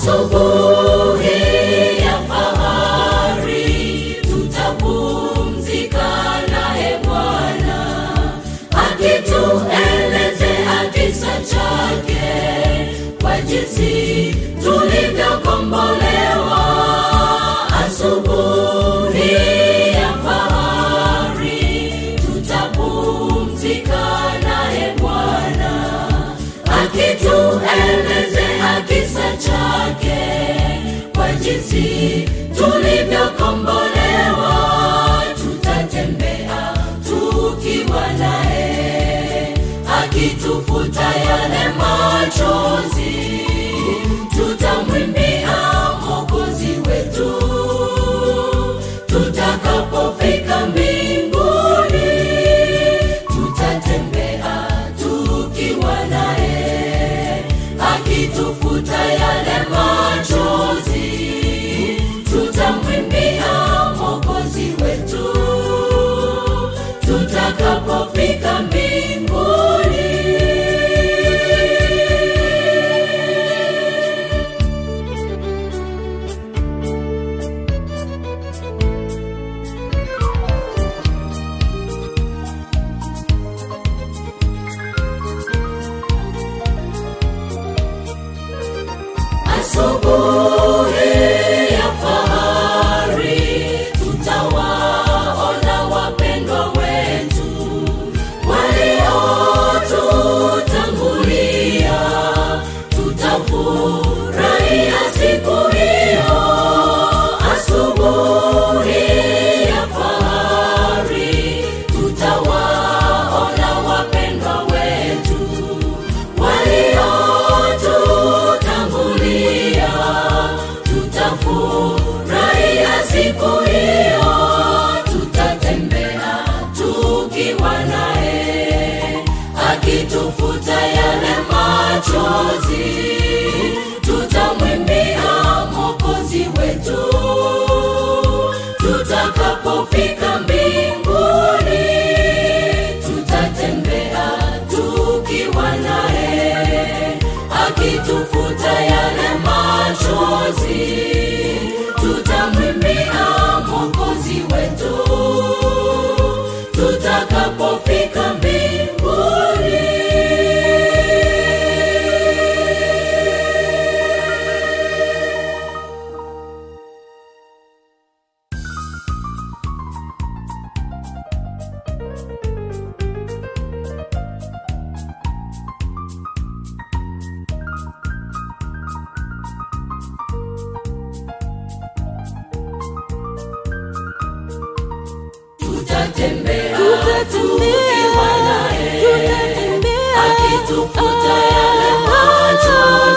asubuhi ya fahari tutapumzika naye Bwana akituelezea kisa chake kwa jinsi tulivyokombolewa asubuhi ya fahari tutapumzika naye Bwana akituelezea kisa chake kwa jinsi tulivyokombolewa tutatembea tukiwa naye akitufuta yale machozi tutamwimbia mokozi wetu tutakapofika mbinguni tutatembea tukiwa naye akitufuta yale machozi tutamwimbia mokozi wetu tutakapofika mbinguni asubuhi ya fahari tutawaona wapendwa wetu waliotutangulia tutafurahia siku hiyo asubuhi ya fahari tutawaona wapendwa wetu waliotutangulia tutafurahia siku hiyo tutatembea tukiwa naye akitufuta yale machozi tutamwimbia mokozi wetu tutakapofika mbinguni tutatembea tukiwa naye akitufuta yale machozi tutamwimbia mokozi wetu tutakapofika mbinguni tutatembea tukiwa naye akitufuta yale machozi